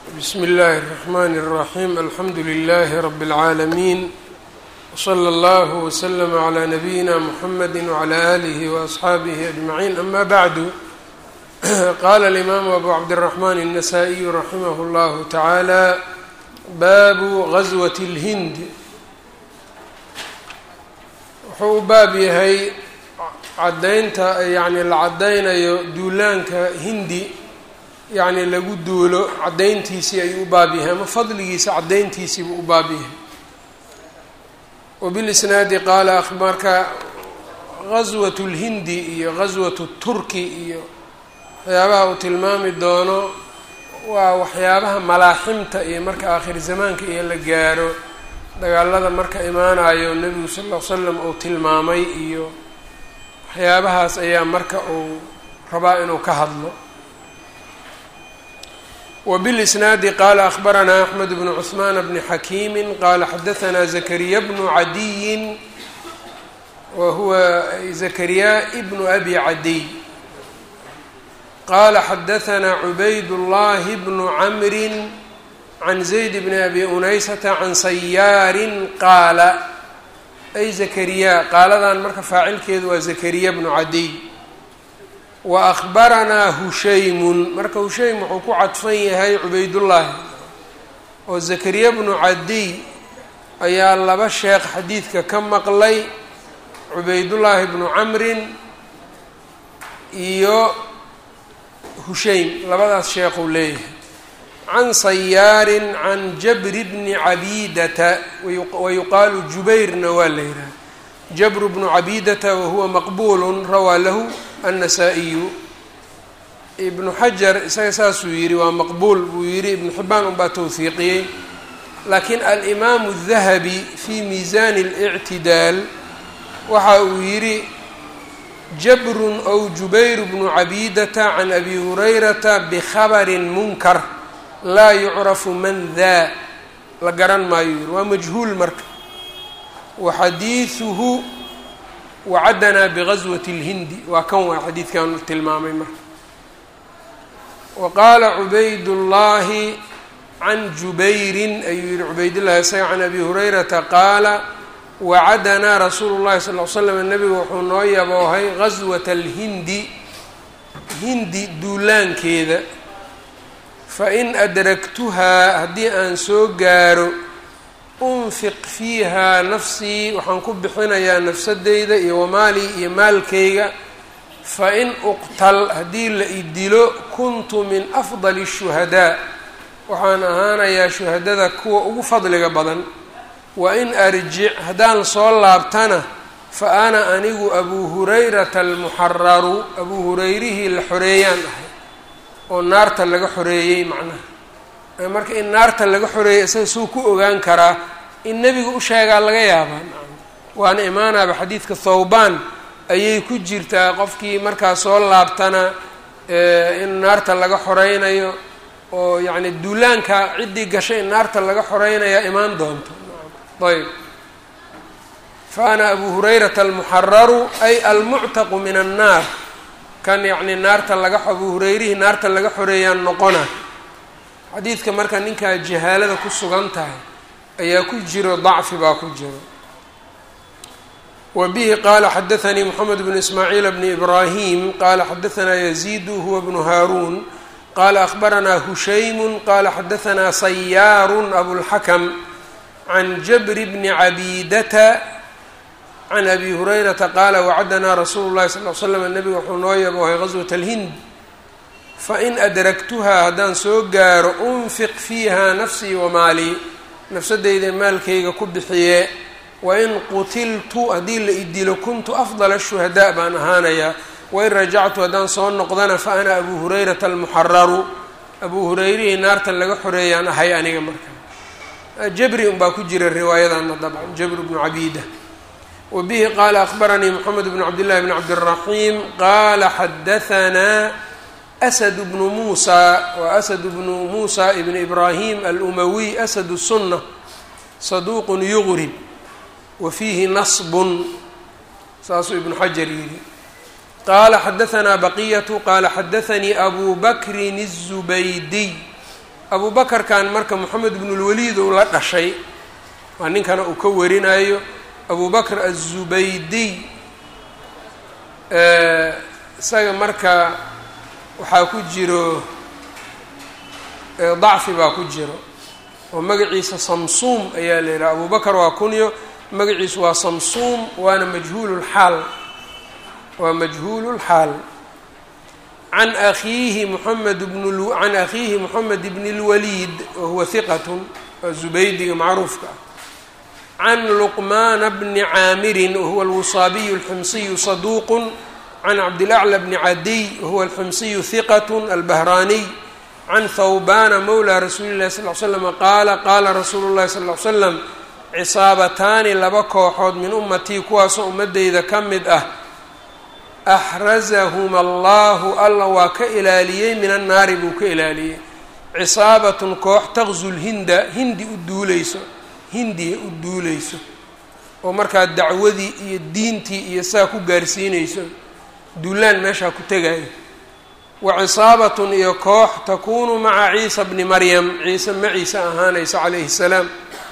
bsmi اllahi الرحmn الرaحيم alxamdu لlh رb العaalمين وslى اllه وslm عlى نbyina mحamd وعlى آlih وأصxaabih أجمعين ama bعd qala الإmam أbu cabdالرحmn النsائي raximh اllah taعalى bab غزوة الhind wuxuu u baab yahay cadaynta yani la cadaynayo duulaanka hindi yacni lagu duulo caddayntiisii ayuu u baab yahay ama fadligiisa caddayntiisiibuu u baab yahay wabilisnaadi qaala marka gaswat lhindi iyo gaswat turki iyo waxyaabaha uu tilmaami doono waa waxyaabaha malaaximta iyo marka aakhir zamaanka iyo la gaaro dagaalada marka imaanayo nebigu sal ll ly slam uu tilmaamay iyo waxyaabahaas ayaa marka uu rabaa inuu ka hadlo wbاlisnaadi qala akhbaranaa axmed bnu cثmaan bni xakiimi qala xadaثna zakariya bnu cadiyin wa huwa zakariya bnu abi cadiy qala xadaثna cubayd اllahi bnu camri can zayd bni abi unaysata can sayaari qaala ay zakariya qaaladan marka faacilkeedu waa zakariya bnu cadiy wa akhbaranaa hushaymun marka hushaym wuxuu ku cadfan yahay cubaydullaahi oo zakariya bnu cadiy ayaa laba sheekh xadiidka ka maqlay cubaydullaahi bnu camrin iyo hushaym labadaas sheekhuu leeyahay can sayaarin can jabri bni cabidata wa yuqaalu jubayrna waa la yidhaha jabru bnu cabidata wahuwa maqbuulu rawaa lahu annasaa-iyu ibnu xajar isaga saasuu yidhi waa maqbuul buu yidhi ibnu xibaan unbaa towhiiqiyey laakiin alimaamu dahabi fii miisaani اlictidaal waxa uu yidhi jabrun ow jubayr bnu cabidata can abi hurayrata bikhabarin munkar laa yucrafu man daa la garan maayo yidhi waa majhuul marka wa xadiiduhu wacaddanaa bigaswati اlhindi waa kan waa xadiidkan tilmaamay marka wa qaala cubaydullaahi can jubayrin ayuu yihi cubaydullahi isaga can abi hurayrata qaala wacaddanaa rasuulu llahi sal l slam nabigu wuxuu noo yaboohay gaswata alhindi hindi duulaankeeda fain adraktuhaa haddii aan soo gaaro unfiq fiihaa nafsii waxaan ku bixinayaa nafsadeyda iyo wamaalii iyo maalkayga fain uqtal haddii la idilo kuntu min afdali shuhadaa waxaan ahaanayaa shuhadada kuwa ugu fadliga badan wa in arjic haddaan soo laabtana fa ana anigu abuu hurayrata almuxararu abuu hurayrihii la xoreeyaan ahay oo naarta laga xoreeyey macnaha marka in naarta laga xoreeyay isaga suu ku ogaan karaa in nebiga u sheegaa laga yaabaa waana imaanaaba xadiidka thawbaan ayay ku jirtaa qofkii markaa soo laabtana in naarta laga xoreynayo oo yacni duulaanka ciddii gashay in naarta laga xoreynayaa imaan doonto ayb fa ana abuu hurayrata almuxararu ay almuctaqu min annaar kan yacni naarta laga abuu hurayrihii naarta laga xoreeyaan noqona xadiidka marka ninkaa jahaalada ku sugan tahay ayaa ku jiro dacfi baa ku jiro wa bihi qaala xadaثanii moxamed bnu ismaaciil bni ibraahim qaala xadaثanaa yaziidu huwa bnu haaruun qaala akhbaranaa hushaymu qaala xadaثanaa sayaaru abulxakam can jabri bni cabidata can abi hurayrata qaala wacaddanaa rasuulu llahi sal l slam nabiga wuxuu noo yaboohay gaswat alhind fain adraktuhaa haddaan soo gaaro unfiq fiiha nafsii wamaalii nafsadeyda maalkayga ku bixiye wain qutiltu haddii la idilo kuntu afdala shuhadaa baan ahaanayaa wain rajactu haddaan soo noqdana fa ana abuu hurayrata almuxararu abuu hurayrihii naarta laga xoreeyaan ahay aniga markaa jabri unbaa ku jira riwaayadana dabcan jabr bnu cabida wa bihi qaala akhbaranii moxamed bnu cabdillahi bni cabdiraxiim qaala xadahanaa asad bnu muusa waa asad bnu muusa ibn ibraahim alumawiy asad sunna saduuqun yugrib wa fiihi nasbun saasuu ibnu xajar yidhi qaala xadahanaa baqiyatu qaala xadaanii abu bakrin الzubaydiy abu bakarkan marka moxamed ibnulwaliid uu la dhashay waa ninkana uu ka warinayo abu bakr aلzubaydiy isaga marka waxaa ku jiro dacfi baa ku jiro oo magaciisa samsuum ayaa la yidhaha abu bakr waa kunyo magaciisu waa samsuum waana majhuululxaal waa majhuululxaal can akhiihi moxamed bn can akhiihi moxamed bn اlwaliid wahuwa hiqatun waa zubaydiga macruufka ah can luqmaana bni caamirin wahuwa alwusaabiyu alximsiyu saduuqun can cabdilaclى bni cadiy wahuwa alximsiyu hiqat albahraaniy can thawbana mowla rasuuli llahi sal l slama qaala qaala rasuulu llahi sal l slam cisaabataani laba kooxood min ummatii kuwaasoo ummadeyda ka mid ah axrazahuma allahu alla waa ka ilaaliyey min annaari buu ka ilaaliyey cisaabatun koox taqzu lhinda hindi u duuleyso hindiya u duuleyso oo markaa dacwadii iyo diintii iyo saa ku gaarsiinayso duulaan meeshaa ku tegayo wa cisaabatun iyo koox takuunu maca ciisa bni maryam ciise maciise ahaanaysa calayhi salaam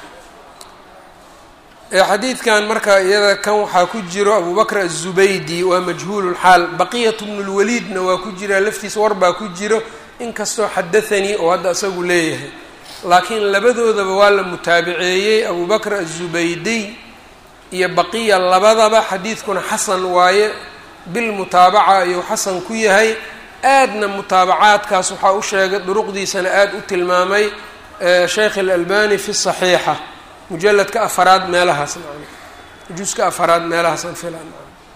xadiidkan marka iyada kan waxaa ku jiro abu bakr aلzubaydi waa majhuululxaal baqiyat bnu lwaliidna waa ku jiraa laftiisa war baa ku jiro inkastoo xadathanii oo hadda isagu leeyahay laakiin labadoodaba waa la mutaabiceeyey abu bakr aلzubaydiy iyo baqiya labadaba xadiidkuna xasan waaye bilmutaabaca ayuu xasan ku yahay aadna mutaabacaadkaas waxaa u sheegay duruqdiisana aada u tilmaamay sheekh اlalbani fi صaxiixa mujaladka afaraad meelahaas nacam juska afaraad meelahaasaan filan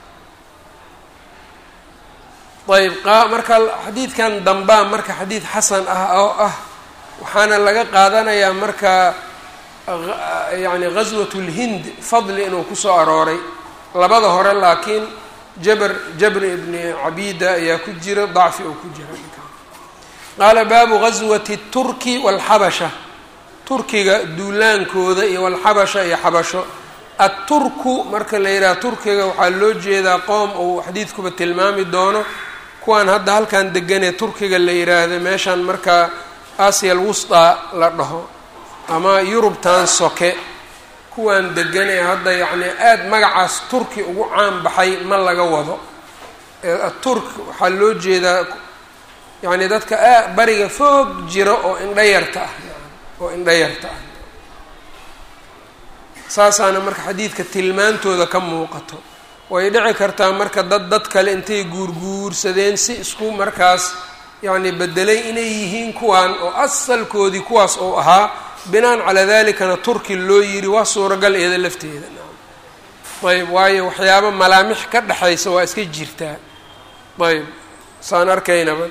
ayb marka xadiidkan dambaa marka xadiid xasan ah oo ah waxaana laga qaadanayaa marka yani gaswat اlhind fadli inuu kusoo arooray labada hore laakiin jabr jabr ibni cabida ayaa ku jira dacfi oo ku jira qaala baabu gaswati الturki wاlxabasha turkiga duulaankooda iyo walxabasha iyo xabasho atturku marka la yidhaha turkiga waxaa loo jeedaa qoom uu xadiidkuba tilmaami doono kuwaan hadda halkan deganee turkiga la yidhaahda meeshan markaa aasiya alwustaa la dhaho ama yurubtan soke kuwaan degan ee hadda yacni aada magacaas turki ugu caan baxay ma laga wado aturk waxaa loo jeedaa yacni dadka a bariga foog jira oo indhayarta ah oo indhayarta ah saasaana marka xadiidka tilmaantooda ka muuqato way dhici kartaa marka dad dad kale intay guurguursadeen si isku markaas yacni bedelay inay yihiin kuwaan oo asalkoodii kuwaas oo ahaa binaan calaa dalikana turki loo yiri waa suuragal eeda lafteeda ayb waayo waxyaabo malaamix ka dhexaysa waa iska jirtaa ayb saan arkaynaba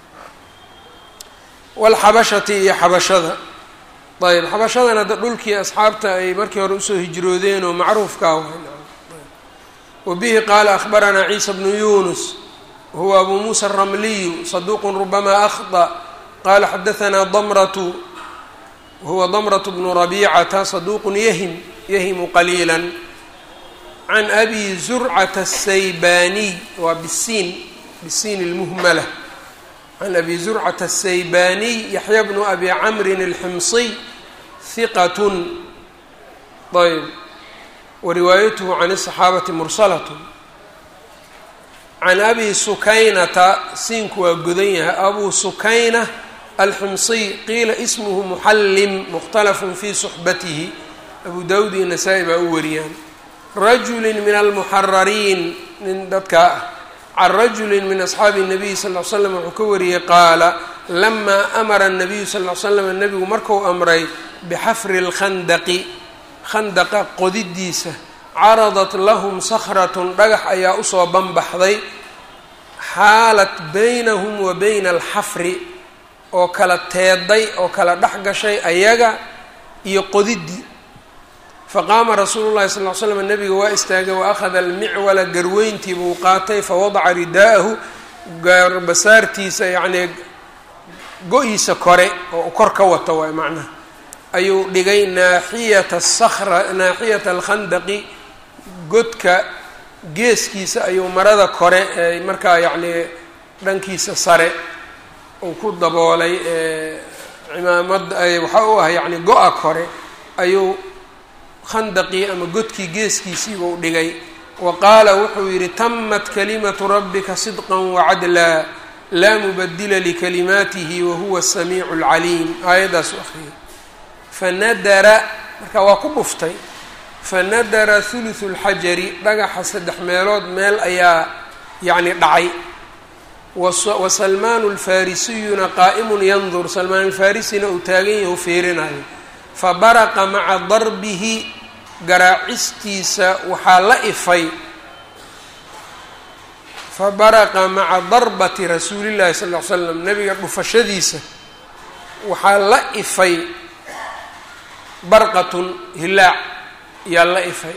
walxabashati iyo xabashada ayb xabashadan hadda dhulkii asxaabta ay markii hore usoo hijroodeen oo macruufkaa waay wabihi qaala akhbaranaa ciisa bnu yunus wahuwa abu muusa aramliyu saduuqun rubama akhطأ qala xadahanaa damratu wahuwa damratu bnu rabicata saduuqun yahim yahimu qaliila can abi zurcata aلsaybaniy waa bisiin bisiin اlmuhmala can abi zurcata aلsaybaniy yaxya bnu abi camrin اlximsiy hiqat ayb wariwaayatuhu can الصaxaabati mursalat can abi sukaynata siinku waa godan yahay abu sukayna alximsiy qiila ismuhu muxallim mukhtalafun fi suxbatihi abu dawud iyo nasaa-i baa u wariyaan rajuli min almuxarariin nin dadkaa ah can rajuli min asxaabi الnabiy sal ly slam wuxuu ka wariyey qaala lamaa amara الnabiyu sal ly slam nebigu marku amray bixafri اlkhandaqi khandaqa qodidiisa caradat lahum sakratun dhagax ayaa usoo banbaxday xaalat baynahum wa bayna alxafri oo kala teeday oo kala dhex gashay ayaga iyo qodidii faqaama rasuulu llahi sal ly slam nabiga waa istaagay wa akhada almicwala garweyntii buu qaatay fawadaca ridaa'ahu gaarbasaartiisa yacnii go-iisa kore oo kor ka wata waay macnaha ayuu dhigay naaxiyata sakra naaxiyata alkhandaqi godka geeskiisa ayuu marada kore ee markaa yacnii dhankiisa sare uu ku daboolay cimaamad waxaa u ah yacni go-a kore ayuu khandaqii ama godkii geeskiisiiba u dhigay wa qaala wuxuu yidhi tamat kalimatu rabbika sidqa wacadlaa laa mubadila likalimaatihi wahuwa asamiicu alcaliim aayaddaasuu akhriyay fanadara marka waa ku dhuftay fanadara huluthu lxajari dhagaxa saddex meelood meel ayaa yacni dhacay wa salmaanu alfarisiyuna qaa'imun yandur salmaan alfarisina uu taagan yahu fiirinayo fabaraqa maca darbihi garaacistiisa waxaa la ifay fabaraqa maca darbati rasuulillahi sal ll ly slam nabiga dhufashadiisa waxaa la ifay barqatun hilaac yaa la ifay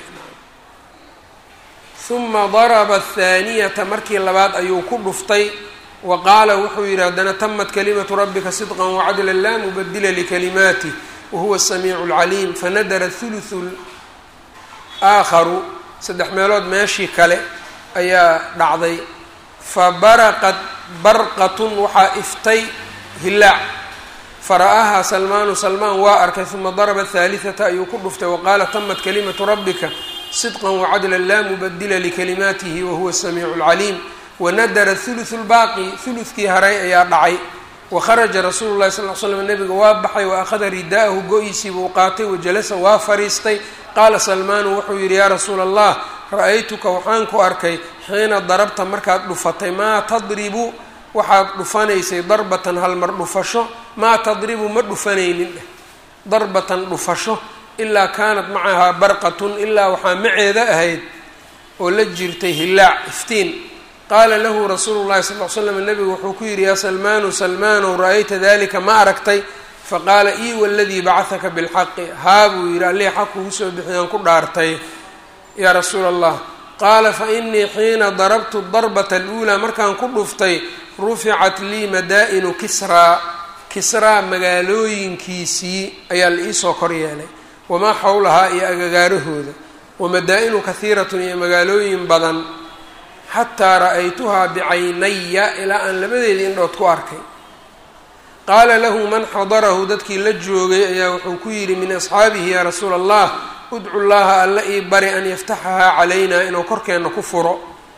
uma daraba athaaniyata markii labaad ayuu ku dhuftay wa qaala wuxuu yidhi haddana tamat kalimatu rabbika sidqan wacadla laa mubadila likalimaatih wahuwa asamiicu alcaliim fanadara thuluthu aakharu saddex meelood meeshii kale ayaa dhacday fa baraqat barqatun waxaa iftay hilaac fara-ahaa salmaanu salmaan waa arkay uma daraba athaalihata ayuu ku dhuftay waqaala tamat kalimatu rabbika sidqa wacadla laa mubadila likalimaatihi wahuwa asamiicu alcaliim wanadara thuluthu lbaaqi thuluthkii haray ayaa dhacay wakharaja rasuulu llahi sal l slam nabiga waa baxay wa akhada rida'ahu go-iisii buu qaatay wajalasa waa fariistay qaala salmaanu wuxuu yidhi yaa rasuula allah ra-aytuka waxaan ku arkay xiina darabta markaad dhufatay maa tadribu waxaad dhufanaysay darbatan halmar dhufasho maa tadribu ma dhufanaynin dheh darbatan dhufasho ilaa kaanat macahaa barqatun ilaa waxaa maceeda ahayd oo la jirtay hilaac iftiin qaala lahu rasuulu llahi sal l slam nabigu wuxuu ku yidhi yaa salmaanu salmaanow ra-ayta dalika ma aragtay faqaala ii waladii bacahaka bilxaqi haa buu yidhi allihii xaq kugu soo bixiyaan ku dhaartay yaa rasuula allah qaala fa inii xiina darabtu darbata aluulaa markaan ku dhuftay ruficat lii madaa-inu kisraa kisraa magaalooyinkiisii ayaa la iisoo kor yeelay wamaa xowlahaa iyo agagaarahooda wamadaa-inu kahiiratun iyo magaalooyin badan xataa ra-aytuhaa bicaynaya ilaa aan labadeeda indhood ku arkay qaala lahu man xadarahu dadkii la joogay ayaa wuxuu ku yidhi min asxaabihi yaa rasuula allah udcu llaha alla ii bari an yaftaxahaa calaynaa inuu korkeenna ku furo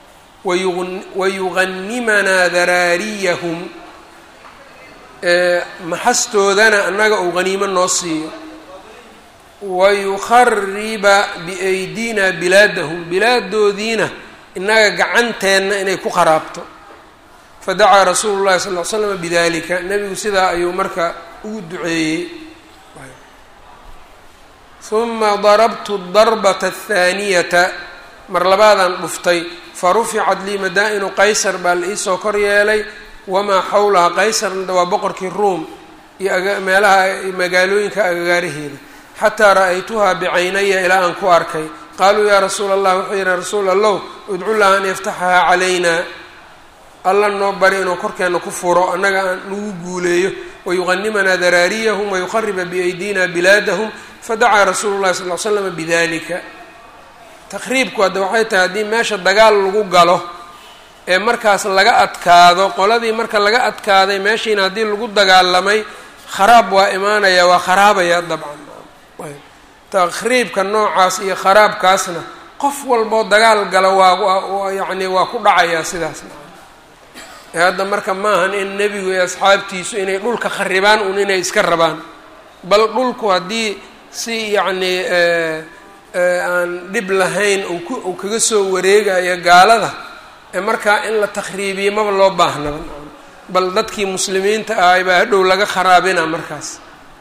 wayuganimanaa daraariyahum maxastoodana annaga uu haniimo noo siiyo wayukhariba biaydina bilaadahum bilaadoodiina innaga gacanteenna inay ku kharaabto fadacaa rasuulu llahi sal l slama bidalika nebigu sidaa ayuu marka ugu duceeyey uma darabtu darbata athaaniyata mar labaadaan dhuftay faruficat lii madaa-inu qaysar baa la iisoo kor yeelay wamaa xawlaha qaysarna waa boqorkii ruom iyo meelaha magaalooyinka agagaaraheeda xataa ra-aytuhaa bicaynaya ilaa aan ku arkay qaaluu yaa rasuula allah wuxuu yihi rasuul allow udcu laha an yaftaxahaa calaynaa alla noo bari inuu korkeenna ku furo annaga aan nagu guuleeyo wayuqanimanaa daraariyahum wayuqariba biaydina bilaadahum fadacaa rasuulu llahi sal l slama bidalika taqriibku hadda waxay tahay haddii meesha dagaal lagu galo ee markaas laga adkaado qoladii marka laga adkaaday meeshiina haddii lagu dagaalamay kharaab waa imaanaya waa kharaabaya dabcan taqriibka noocaas iyo kharaabkaasna qof walboo dagaal gala waa yacni waa ku dhacayaa sidaas ee hadda marka maahan in nebigu iyo asxaabtiisu inay dhulka kharibaan un inay iska rabaan bal dhulku haddii si yacni aan dhib lahayn uu kaga soo wareegayo gaalada ee markaa in la takhriibiyo maba loo baahnaba bal dadkii muslimiinta ahay baa hadhow laga kharaabina markaas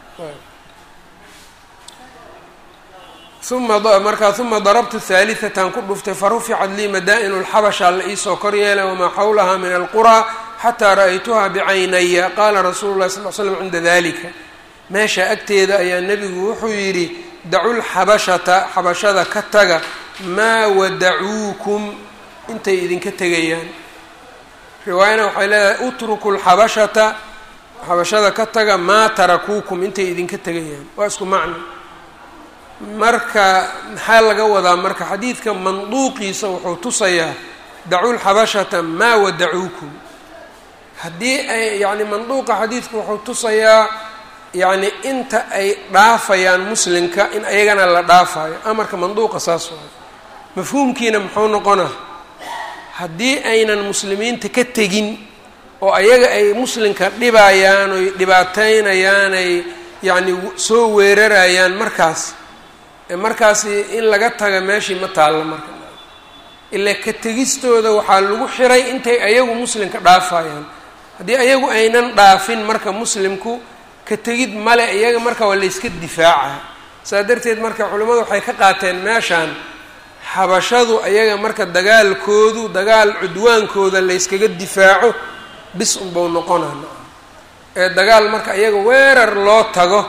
uma markaa uma darabtu haaliatan ku dhuftay faruficat lii madaa-inu lxabasha la iisoo kor yeelay wamaa xawlaha min alquraa xataa ra-aytuhaa bicaynaya qaala rasuulu llahi sal l slam cinda dalika meesha agteeda ayaa nebigu wuxuu yidhi dacu lxabashata xabashada ka taga maa wadacuukum intay idinka tegayaan riwaayana waxay leedahay utruku lxabashata xabashada ka taga maa tarakuukum intay idinka tegayaan waa isku macno marka maxaa laga wadaa marka xadiidka manduuqiisa wuxuu tusayaa dacu lxabashata maa wadacuukum haddii ay yacni manduuqa xadiidku wuxuu tusayaa yacni inta ay dhaafayaan muslimka in ayagana la dhaafayo amarka manduuqa saas waayo mafhuumkiina muxuu noqonaa haddii aynan muslimiinta ka tegin oo ayaga ay muslimka dhibayaan oy dhibaateynayaan ay yacni soo weerarayaan markaas markaasi in laga taga meeshii ma taallo marka ilaa ka tegistooda waxaa lagu xiray intay ayagu muslimka dhaafayaan haddii ayagu aynan dhaafin marka muslimku ka tegid male iyaga marka waa layska difaaca saa darteed marka culimmadu waxay ka qaateen meeshaan xabashadu ayaga marka dagaalkoodu dagaal cudwaankooda layskaga difaaco bis unbau noqonana ee dagaal marka iyaga weerar loo tago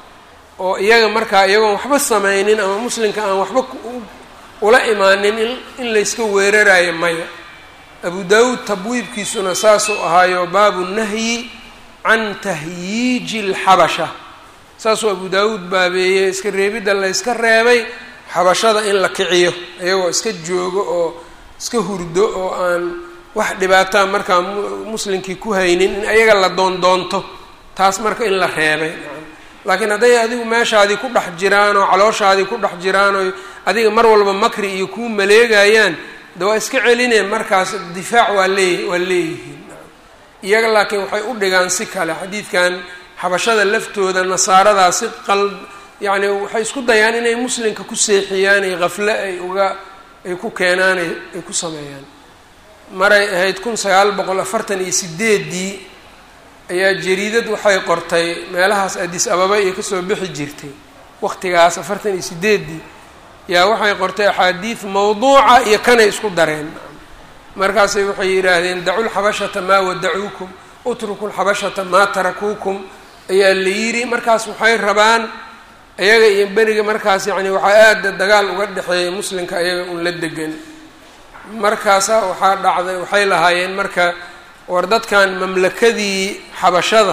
oo iyaga markaa iyagoon waxba sameynin ama muslimka aan waxba ula imaanin in layska weerarayo maya abu daawuud tabwiibkiisuna saasuu ahaayo baabu nahyi can tahyiiji alxabasha saasuu abu daawuud baabeeyey iska reebidda la yska reebay xabashada in la kiciyo iyagoo iska joogo oo iska hurdo oo aan wax dhibaataa markaa muslimkii ku haynin in ayaga la doondoonto taas marka in la reebay laakiin hadday adigu meeshaadii ku dhex jiraan oo calooshaadii ku dhex jiraan oo adiga mar walba makri iyo kuu maleegayaan de waa iska celineen markaas difaac waa lee waa leeyihiin iyaga laakiin waxay u dhigaan si kale xadiidkan xabashada laftooda nasaaradaa si qal yacni waxay isku dayaan inay muslimka ku seexiyaan ay khafle ay uga ay ku keenaan ay ku sameeyaan maray ahayd kun sagaal boqol afartan iyo sideedii ayaa jariidad waxay qortay meelahaas adis ababa iyo kasoo bixi jirtay waqtigaas afartan iyo sideedii yaa waxay qortay axaadiid mawduuca iyo kanay isku dareen markaasay waxay yidhaahdeen dacu lxabashata maa wadacuukum utruku lxabashata maa tarakuukum ayaa la yidhi markaas waxay rabaan ayaga iyo beriga markaas yacni waxaa aada dagaal uga dhexeeyay muslimka ayaga un la degan markaasa waxaa dhacday waxay lahaayeen marka war dadkan mamlakadii xabashada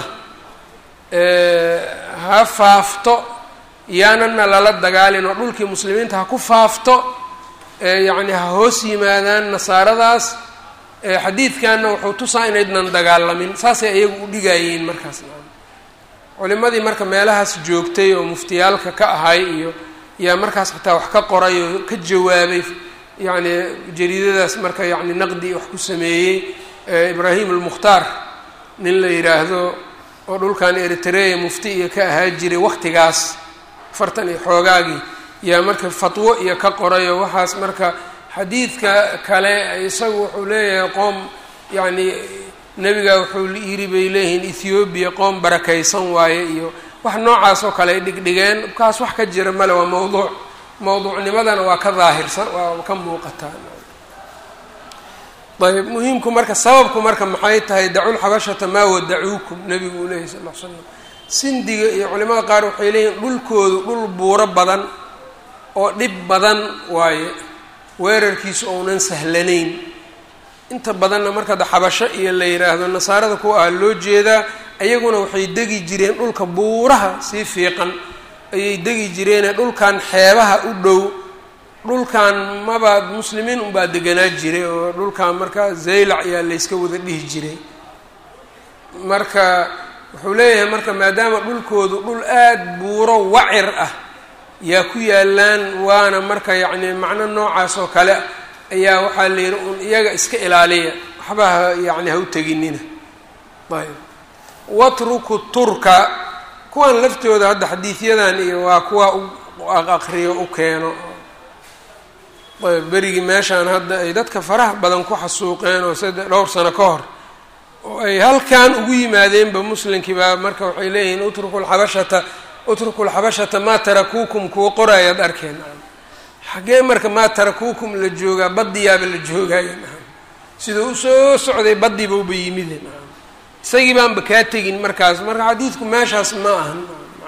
ha faafto yaanana lala dagaalin oo dhulkii muslimiinta ha ku faafto yacni ha hoos yimaadaan nasaaradaas xadiidkanna wuxuu tusaa inaydnan dagaalamin saasay ayagu u dhigaayeen markaas culimadii marka meelahaas joogtay oo muftiyaalka ka ahay iyo yaa markaas xataa wax ka qoray oo ka jawaabay yacni jariidadaas marka yacni naqdi wax ku sameeyey ibraahim almukhtaar nin la yidhaahdo oo dhulkan eritrea mufti iyo ka ahaa jiray waqtigaas afartan iyo xoogaagii yaa marka fatwo iyo ka qoray oo waxaas marka xadiidka kale isagu wuxuu leeyahay qoom yacni nebiga wuxuu yiri bay leeyihiin ethoobiya qoom barakaysan waaye iyo wax noocaas oo kale ay dhigdhigeen kaas wax ka jira male waa mawduuc mawduucnimadana waa ka daahirsan waa ka muuqataa ayb muhiimku marka sababku marka maxay tahay daculxabashata maa wadacuukum nebigu uu leeyahy sal l slam sindiga iyo culimada qaar waxay leeyihin dhulkoodu dhul buuro badan oo dhib badan waaye weerarkiisu ounan sahlanayn inta badanna marka da xabasho iyo la yidhaahdo nasaarada kuwa ah loo jeedaa ayaguna waxay degi jireen dhulka buuraha sii fiiqan ayay degi jireene dhulkan xeebaha u dhow dhulkan maba muslimiin unbaa deganaa jiray oo dhulkan marka zaylac ayaa layska wada dhihi jiray marka wuxuu leeyahay marka maadaama dhulkoodu dhul aada buuro wacir ah yaa ku yaalaan waana marka yacni macno noocaas oo kale ayaa waxaa la yidhi un iyaga iska ilaaliya waxba ha yacni ha u teginina ayb watruku turka kuwan laftooda hadda xadiidyadan iyo waa kuwa u aqriyo u keeno ayb berigii meeshaan hadda ay dadka faraha badan ku xasuuqeen oo sadde dhowr sano ka hor oo ay halkan ugu yimaadeenba muslimkii baa marka waxay leeyihiin utruku lxabashata utruku lxabashata maa tarakuukum kuwa qoraayaad arkeen xaggee marka maa tarakuukum la joogaa badiyaaba la joogaya sidau usoo socday badibauba yimide isagii baanba kaa tegin markaas marka xadiidku meeshaas ma ahan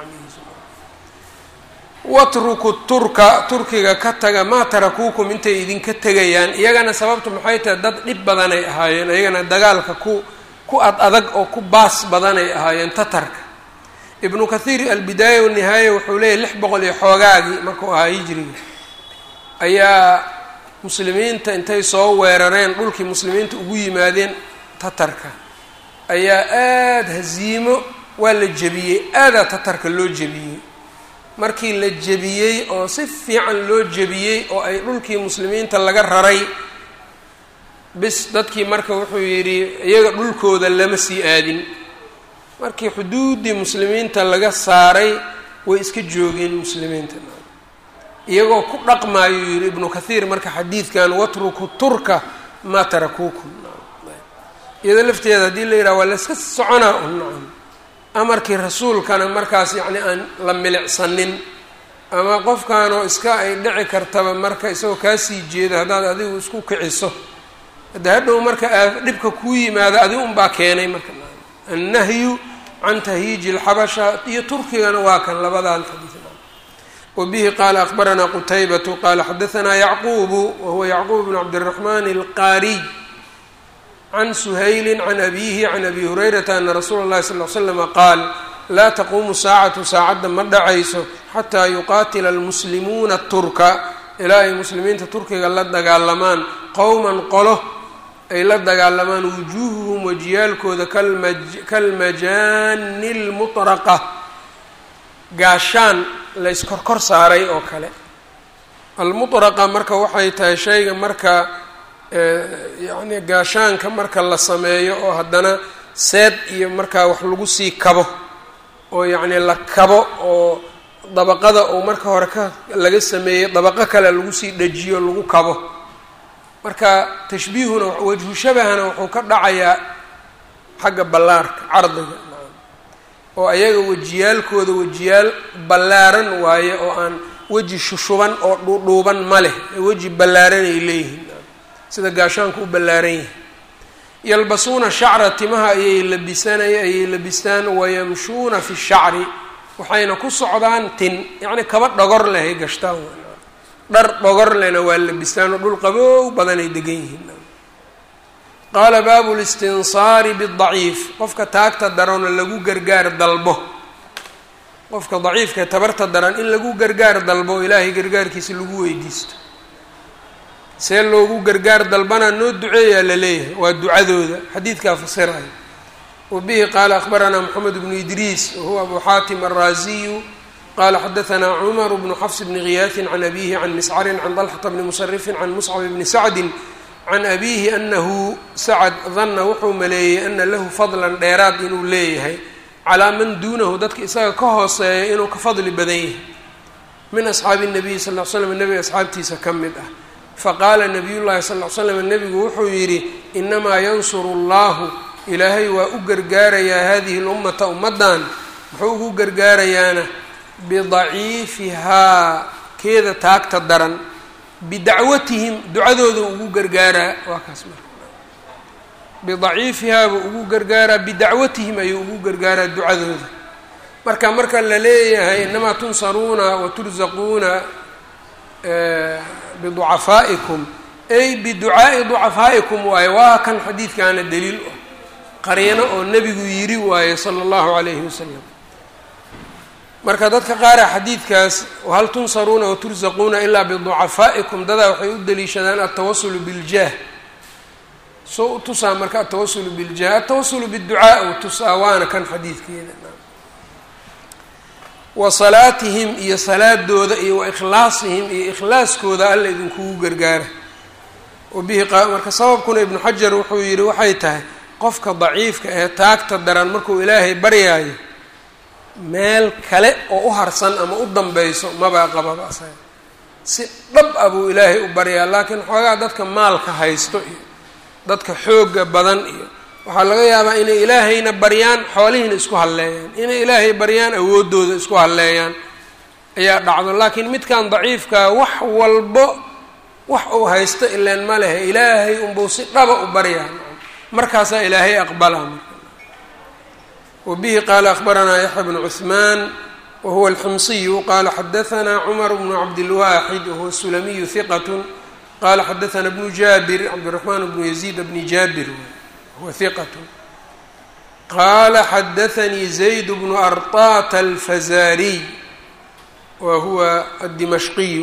watruku turka turkiga ka taga maa tarakuukum intay idinka tegayaan iyagana sababtu maxay tahay dad dhib badanay ahaayeen iyagana dagaalka ku ku ad adag oo ku baas badanay ahaayeen tatarka ibnu kathiir albidaaya wanihaaya wuxuu leeyahy lix boqol iyo xoogaagii markuu ahaa hijriga ayaa muslimiinta intay soo weerareen dhulkii muslimiinta ugu yimaadeen tatarka ayaa aada haziimo waa la jebiyey aadaa tatarka loo jebiyey markii la jebiyey oo si fiican loo jebiyey oo ay dhulkii muslimiinta laga raray bis dadkii marka wuxuu yidhi iyaga dhulkooda lama sii aadin markii xuduuddii muslimiinta laga saaray way iska joogeen muslimiinta iyagoo ku dhaqmaayuu yidhi ibnu kathiir marka xadiidkan watruku turka maa tarakuukum iyadoo lafteeda haddii la yidhaha waa layska soconaa un nacam amarkii rasuulkana markaas yacni aan la milicsanin ama qofkaanoo iska ay dhici kartaba marka isagoo kaasii jeeda haddaad adigu isku kiciso hadda hadhow marka dhibka kuu yimaado adi unbaa keenay marka annahyu can tahyiiji alxabasha iyo turkigana waa kan labadan xadiid wbihi qaala akbaranaa qutaybatu qaala xadaanaa yacquubu wahuwa yacquub bn cabdiraxman alqaariy can suhayli can abihi can abi hurayrata ana rasuula اllahi sal l slama qaal laa taquumu saacatu saacadda ma dhacayso xataa yuqaatila almuslimuuna turka ilaa ay muslimiinta turkiga la dagaalamaan qowman qolo ay la dagaalamaan wujuuhuhum wajiyaalkooda kalmajaani lmuطraqa gaashaan la iskorkor saaray oo kale almuطraqa marka waxay tahay shayga marka yacni gaashaanka marka la sameeyo oo haddana seed iyo markaa wax lagu sii kabo oo yacni la kabo oo dabaqada uu marka hore ka laga sameeyey dabaqo kale lagu sii dhajiyo lagu kabo marka tashbiihuna wajhu shabahana wuxuu ka dhacayaa xagga ballaarka cardiga oo ayaga wejiyaalkooda wejiyaal ballaaran waaye oo aan weji shushuban oo dhuudhuuban ma leh weji ballaaran ay leeyihiin sida gaashaanku u ballaaran yahay yalbasuuna shacra timaha ayay labisanaya ayay labistaan wayamshuuna fi shacri waxayna ku socdaan tin yacni kaba dhogor leh ay gashtaan dhar dhogor lehna waa labistaan oo dhul qaboow badanay degan yihiin qaala baabu listinsaari bidaciif qofka taagta darona lagu gargaar dalbo qofka daciifka tabarta daran in lagu gargaar dalbo ilaahay gargaarkiisa lagu weydiisto see loogu gargaar dalbana noo duceeyaa la leeyahay waa ducadooda xadiidkaa fasiraya wa bihi qaala akhbaranaa moxamed bnu idriis wahuwa abu xaatim alraasiyu qala xadaanaa cumar bnu xafs bni khiyaasin can abihi can miscarin can dalxata bni musarifin can muscab bni sacdin can abiihi anahu sacad danna wuxuu maleeyey ana lahu fadlan dheeraad inuu leeyahay calaa man duunahu dadka isaga ka hooseeya inuu ka fadli badan yahay min asxaabi nabiyi sal l slam nebiga asxaabtiisa ka mid ah faqaala nabiy llahi sal l slam nebigu wuxuu yidhi inamaa yansuru allahu ilaahay waa u gargaarayaa hadihi lummata ummaddan muxuu ugu gargaarayaana bidaciifihaa keeda taagta daran bidacwatihim ducadooda ugu gargaaraa waa kaas marka bidaciifihaa buu ugu gargaaraa bidacwatihim ayuu ugu gargaaraa ducadooda marka marka la leeyahay inamaa tunsaruuna wa tursaquuna biducafaa'ikum ay biducaa'i ducafaa'ikum waaye waa kan xadiidkaana daliil ah qariino oo nebigu yiri waaye sala allahu calayhi wasalam marka dadka qaara xadiidkaas hal tunsaruuna watursaquuna ilaa biducafaa'ikum dadaa waxay u daliishadaan altawasulu biljaah soo u tusaa marka altawasulu biljah altawasulu biducaa u tusaa waana kan xadiidkeeda wa salaatihim iyo salaadooda iyo wa ikhlaasihim iyo ikhlaaskooda alla idinkugu gargaara wabihi marka sababkuna ibnu xajar wuxuu yidhi waxay tahay qofka daciifka ee taagta daran markuu ilaahay baryaayo meel kale oo u harsan ama u danbeyso mabaa qababa asaga si dhab ah buu ilaahay u baryaa laakiin xoogaa dadka maalka haysto iyo dadka xoogga badan iyo waxaa laga yaabaa inay ilaahayna baryaan xoolihiina isku halleeyaan inay ilaahay baryaan awooddooda isku halleeyaan ayaa dhacdo laakiin midkan daciifkaa wax walbo wax uu haysto ileen ma lehe ilaahay unbuu si dhaba u baryaa markaasaa ilaahay aqbalaa wbihi qaala akhbaranaa yaxya bnu cuثmaan wahuwa alximsiyu qaala xadaanaa cumar bnu cabdilwaaxid wahuwa sulamiyu hiqat qaala xadaanaa bnu jaabir cabdiraxmaan bnu yaziid bni jaabir wahuwa hiqat qaala xadaanii zayd bnu arطaata alfazaariy wa huwa addimashqiyu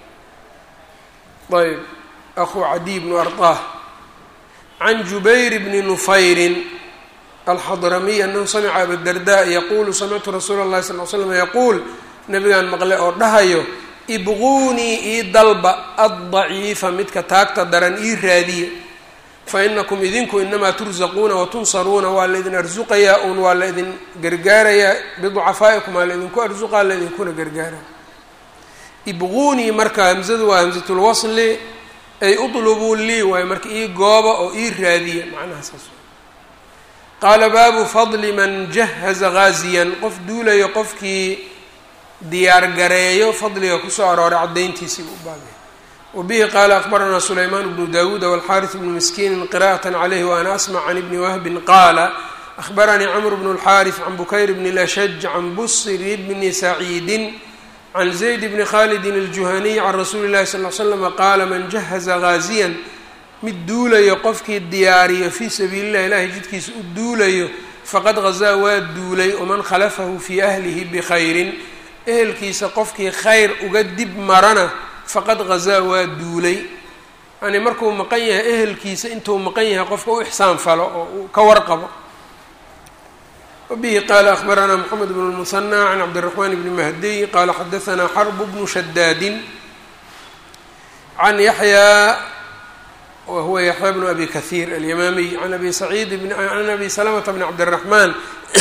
ayb ahu cadiy bnu arطah can jubayr bni nufayrin alxadramiy anahu samica abadarda yaquulu samictu rasuula اllahi sal l slam yaquul nabigaan maqle oo dhahayo ibquunii ii dalba addaciifa midka taagta daran ii raadiya fainakum idinku inamaa tursaquuna watunsaruuna waa laydin arsuqayaa un waa la idin gargaarayaa biducafaa'ikum waa laydinku arsuqaa laydinkuna gargaara ibquunii marka hamzadu waa hamzatulwasli ay utlubuu lii waayo marka ii gooba oo ii raadiya macnaha saas qaala baabu fadli man jahaza gaaziyan qof duulayo qofkii diyaar gareeyo fadliga kusoo arooray caddayntiisii u baabay wabihi qaala akbaranaa sulaymaan bnu dawuuda walxaaris bnu miskiinin qira'at calayhi waana asmac can ibni wahbin qaala ahbaranii camr bnu اlxaaris can bukayr bni lashaj can busri bni saciidin can zayd bni khalidin aljuhaniy can rasuuli llahi sal l slama qaala man jahaza gaaziyan mid duulayo qofkii diyaariyo fii sabiili llah ilahay jidkiisa u duulayo faqad gazaa waa duulay waman khalafahu fii ahlihi bikhayrin ehelkiisa qofkii khayr uga dib marana faqad gazaa waa duulay yani markuu maqan yahay ehelkiisa intuu maqan yahay qofka u ixsaan falo oo uu ka warqabo wabihi qaala ahbaranaa moxamed bnu lmusanى can cabdiraxmaan bni mahdiy qaala xadaanaa xarbu bnu shadaadin can yaxyaa wahuwa yaxya bnu abi kahiir alyamaamiy an abi saciid can abi salamata bni cabdiraxmaan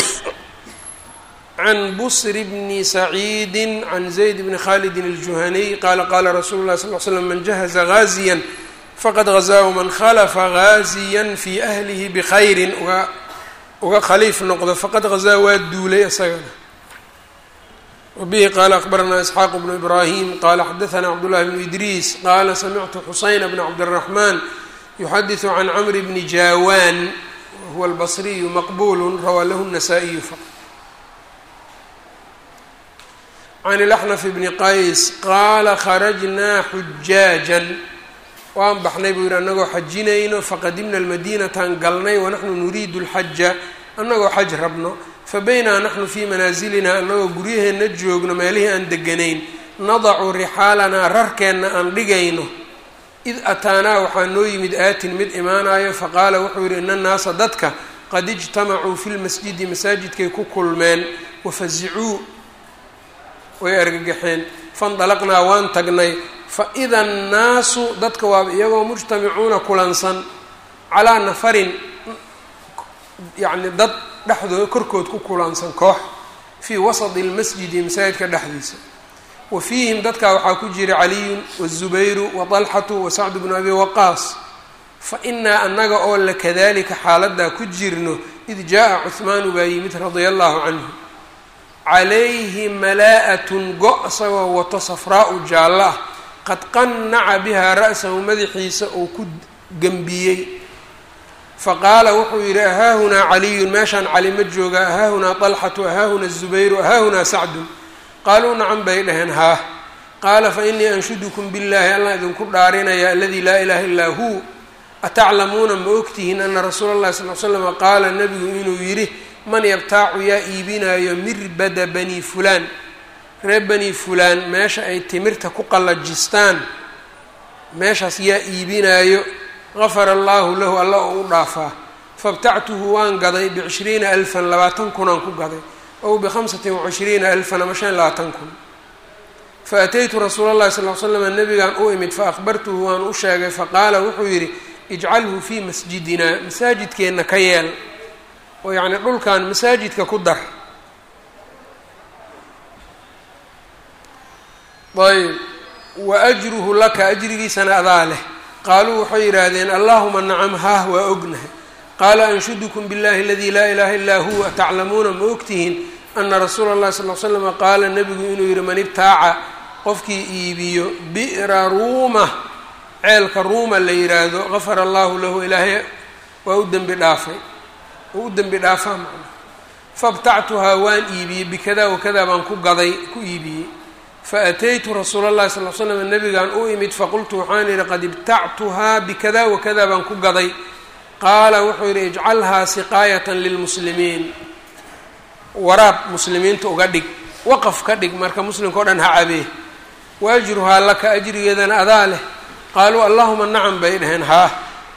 can busri bni saciidi can zayd bni khalidin aljuhaniy qaala qaala rasuulu lahi sal l slam man jahaza gaaziyan faqad gazaa man khalafa gaaziyan fii ahlihi bikhayrin uga uga khaliif noqdo faqad gazaa waa duulay isagana wabihi qaala akbaranaa isxaaq bnu ibraahim qaala xadaanaa cabdullahi bnu idriis qaala samictu xuseyn bna cabdiraxmaan yuxadiثu can camri bni jaawaan wahuwa albasriyu maqbulu rawaa lahu الnasaa-iyu faqط can ilaxnaf bni qays qaala kharajnaa xujaajan waan baxnay buu yidhi annagoo xajinayno faqadimna almadiinataan galnay wanaxnu nuriidu lxaja annagoo xaj rabno fabaynaa naxnu fii manaasilina annagoo guryaheenna joogno meelihii aan deganayn nadacu rixaalanaa rarkeenna aan dhigayno id ataanaa waxaa noo yimid aatin mid imaanayo faqaala wuxuu yidhi ina annaasa dadka qad ijtamacuu fi lmasjidi masaajidkay ku kulmeen wafazicuu way argagaxeen faindalaqnaa waan tagnay fa ida annaasu dadka waaba iyagoo mujtamicuuna kulansan calaa nafarin yacni dad dhexdooda korkood ku kulansan koox fii wasadi lmasjidi masaajidka dhexdiisa wa fiihim dadkaa waxaa ku jira caliyun wazubayru wa dalxatu wa sacdu bnu abi waqaas fa inaa annaga oo la kadalika xaaladaa ku jirno id jaa cuhmaanu baa yimid radia allahu canhu calayhi malaa-atun go- isagoo wato safraa-u jaallo ah qad qannaca bihaa ra'sahu madaxiisa uu ku gembiyey faqaala wuxuu yidhi ahaahunaa caliyun meeshaan cali ma jooga ahaahunaa dalxatu ahaahunaa zubayru ahaahunaa sacdun qaaluu nacan bay dhaheen haah qaala fa inii anshudukum billaahi allah idinku dhaarinaya aladii laa ilaaha illaa huu ataclamuuna ma ogtihiin ana rasuula allahi sal l slama qaala nabigu inuu yidhi man yabtaacu yaa iibinaayo mirbada bani fulaan reer bani fulaan meesha ay timirta ku qallajistaan meeshaas yaa iibinaayo gafara allaahu lahu alla oo u dhaafaa fabtactuhu waan gaday bicishriina alfan labaatan kunaan ku gaday ow bikhamsatin wacishriina alfan ama shan labaatan kun fa ataytu rasuula allahi sal l slama nabigaan u imid fa akhbartuhu waan u sheegay faqaala wuxuu yidhi ijcalhu fii masjidina masaajidkeenna ka yeel oo yacni dhulkan masaajidka ku dar ayb wa ajruhu laka ajrigiisana adaa leh qaaluu waxay yidhaahdeen allahuma nacam haah waa ognahay qaala anshudukum biاllahi aladi laa ilaha illaa huwa ataclamuuna ma ogtihiin ana rasuula اllahi sal l slama qaala nebigu inuu yihi man ibtaaca qofkii iibiyo bi'ra ruuma ceelka ruuma la yidhaahdo gafara allahu lahu ilaahay waa u dembi dhaafay oo u dembi dhaafaa macna fabtactuhaa waan iibiyey bikada wakada baan ku gaday ku iibiyey faataytu rasuula اllahi sal l slam nabigaan u imid faqultu waxaan yidhi qad ibtactuhaa bikada wakada baan ku gaday qaala wuxuu yidhi ijcalhaa siqaayatan lilmuslimiin waraab muslimiinta uga dhig waqaf ka dhig marka muslimka o dhan ha cabee wa ajruhaa laka ajrigeedana adaa leh qaaluu allahuma nacam bay dhaheen haa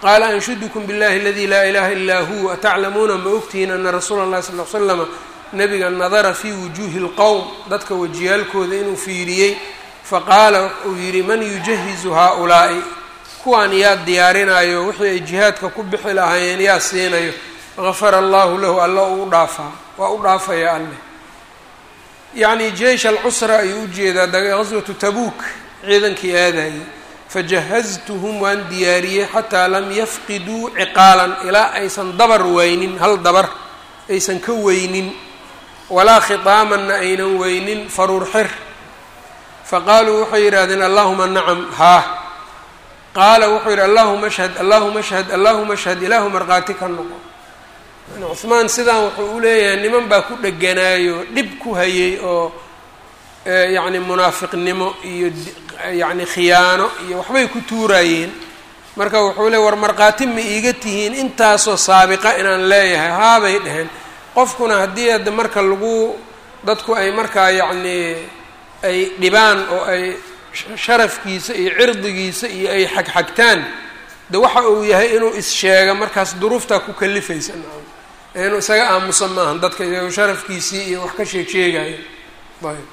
qaala anshudukum biاllahi aladi laa ilaha ilaa hu ataclamuuna ma ogtihiin ana rasuula اllahi sal l slama nabiga nadara fii wujuuhi اlqowm dadka wajiyaalkooda inuu fiiriyey faqaala uu yidhi man yujahizu haaulaa'i kuwaan yaa diyaarinayo wixii ay jihaadka ku bixi lahaayeen yaa siinayo gafara allahu lahu alla uu u dhaafaa waa u dhaafaya alleh yacni jeish alcusra ayuu ujeedaa gaswatu tabuuk ciidankii aadayay fajahaztuhum waan diyaariyey xataa lam yafqiduu ciqaalan ilaa aysan dabar weynin hal dabar aysan ka weynin walaa khitaamanna aynan weynin faruur xir faqaaluu waxay yidhahdeen allahuma nacam haa qaala wuxuu yidhi allahuma ashhad allahuma ashhad allahuma ashhad ilaahu markhaati ka noqo yani cuhmaan sidaan wuxuu u leeyahay niman baa ku dheganaayo dhib ku hayay oo yacni munaafiqnimo iyo yacni khiyaano iyo waxbay ku tuuraayeen marka wuxuu leey war markhaati ma iiga tihiin intaasoo saabiqa inaan leeyahay haabay dheheen qofkuna haddii hadda marka lagu dadku ay markaa yacnii ay dhibaan oo ay sharafkiisa iyo cirdigiisa iyo ay xagxagtaan de waxa uu yahay inuu is-sheega markaas duruuftaa ku kalifaysa nacam inuu isaga aamusa maahan dadka iyago sharafkiisii iyo wax ka sheeg sheegaya ayb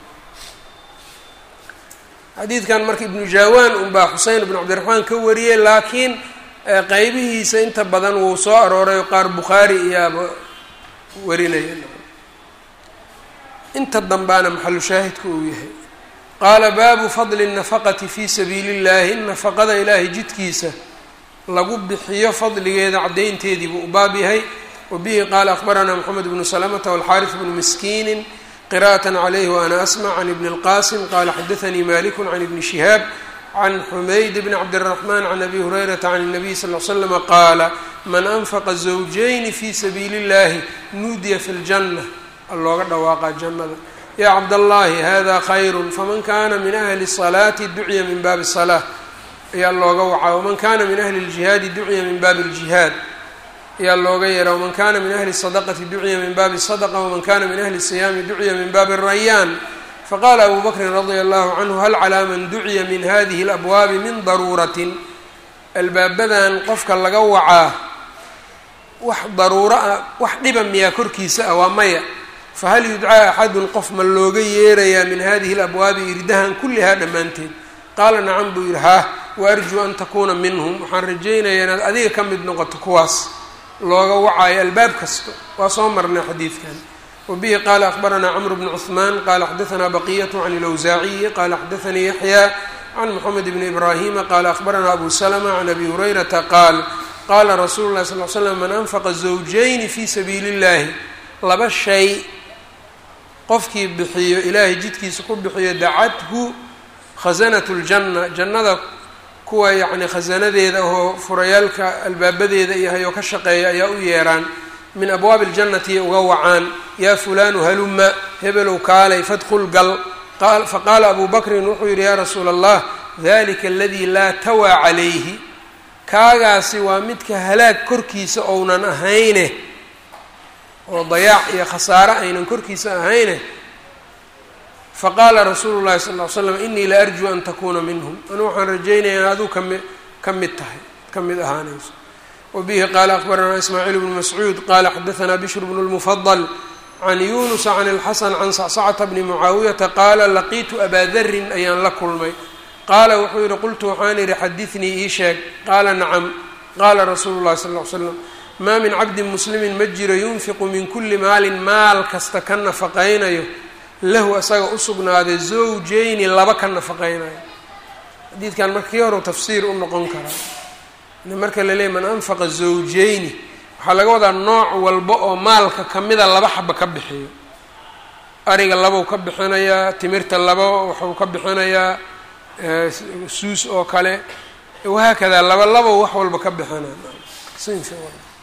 xadiidkan marka ibnu jawaan unbaa xusein ibnu cabdiraxmaan ka wariyey laakiin qeybihiisa inta badan wuu soo arooray qaar bukhaari iyaaba warinaya inta dambaana maxalu shaahidka uu yahay qaala baabu fadli الnafaqati fi sabiili اllahi nafaqada ilaahay jidkiisa lagu bixiyo fadligeeda caddaynteedii buu u baab yahay wabihi qaala akhbaranaa moxamed bnu salamata walxaariث bnu miskiini qira'aة عlyh وأna asmع can ibn اlqasim qala xadaثnii malik can ibni shihaab can xumayd bn cabdالرaحman can abi hurayrata can الnabiy sal ly slm qaala man anfaqa zawjayni fi sabiili اllahi nuudiya fi اljanة looga dhawaaqa jannada ya cabdاllahi hada khayr faman kana min ahli الصalaati ducya min baabi الصlaة ayaa looga wacaa waman kana min ahli اljihaadi ducya min baabi اljihaad ayaa looga yeeraa waman kana min ahli الصadqati ducya min baabi الصdqa waman kana min ahli الصiyaami ducya min baabi الrayaan faqala abu bakrin radia allahu canhu hal calaa man duciya min hadihi اlabwaabi min daruuratin albaabadan qofka laga wacaa wax daruuro ah wax dhiba miyaa korkiisa ah waa maya fahal yudcaa axadun qof ma looga yeerayaa min hadihi اlabwaabi irdahan kullihaa dhammaanteed qaala nacam buu yidhi haa waarjuu an takuuna minhum waxaan rajaynayaa inaad adiga ka mid noqoto kuwaas looga wacaayo albaab kasta waa soo marnay xadiidkan wabihi qaala akhbaranaa cmr bn cثmaan qala xadaثna baqiyat can اlawsaaciyi qala xadaثanii yaxya can moxamed bni ibrahima qala akhbaranaa abu slma can abi hurayrata qaal qala rasuulu lahi sal l slam man anfaqa zawjayni fi sabiili اllahi laba shay qofkii bixiyo ilaahay jidkiisa ku bixiyo dacathu khasanat اljanna jannada kuwa yacni khasanadeeda oo furayaalka albaabadeeda yahay oo ka shaqeeya ayaa u yeeraan min abwaabi اljannati uga wacaan yaa fulaanu haluma hebelow kaalay fadkul gal faqaala abu bakrin wuxuu yidhi yaa rasuula allah dalika aladii laa tawaa calayhi kaagaasi waa midka halaag korkiisa ounan ahayne oo dayaac iyo khasaare aynan korkiisa ahayne faqaala rasuulu llahi sal ly slam inii la arjuu an takuuna minhum anu waxaan rajaynaya in aduu kami ka mid tahay ka mid ahaanayso wabihi qaala akhbaranaa ismaaciil bnu mascuud qala xadaanaa bishr bnu lmufadl can yunusa can اlxasan can sacsacata bni mucaawiyata qaala laqiitu abaa darin ayaan la kulmay qaala wuxuu yihi qultu waxaan idhi xadinii ii sheeg qaala nacam qaala rasuulu llahi sal l slam maa min cabdin muslimin ma jiro yunfiqu min kuli maalin maal kasta ka nafaqaynayo lahu asaga usugnaaday zawjayni laba ka nafaqaynayo xadiidkan marka kii horu tafsiir u noqon karaa marka la leeyay man anfaqa zawjayni waxaa laga wadaa nooc walba oo maalka kamida laba xaba ka bixiyo ariga labou ka bixinayaa timirta laba waxuu ka bixinayaa suus oo kale wahaakadaa laba labo wax walba ka bixinaya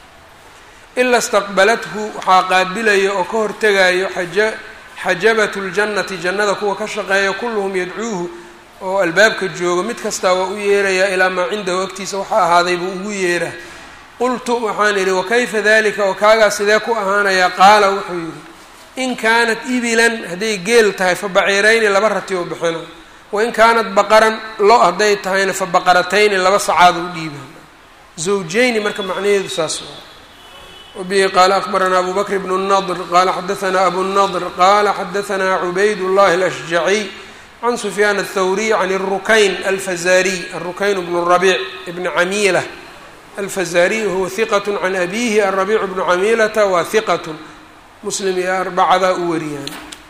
ila istaqbalathu waxaa qaabilaya oo ka hortegayo xaja xajabatu ljannati jannada kuwa ka shaqeeya kulluhum yadcuuhu oo albaabka joogo mid kastaa waa u yeerayaa ilaa maa cindahu agtiisa waxaa ahaaday buu ugu yeeraa qultu waxaan idhi wakayfa dalika oo kaagaa sidee ku ahaanayaa qaala wuxuu yidhi in kaanat ibilan hadday geel tahay fa baciirayni laba rati oo bixina wain kaanat baqaran lo hadday tahayna fa baqaratayni laba sacaad u dhiiba zawjeyni marka macnaheedu saas waa wabihi qaala akbaranaa abu bakr bnu nadr qaala xadaanaa abu nadr qaala xadaanaa cubayd llahi alashjaciy can sufyaan aلthawriy can الrukayn alfazariy arukayn bnu rabiic bni camiila alfazariy huwa hiqat can abihi arabiic bnu camiilata waa hiqat muslim iyo arbacada u wariyaan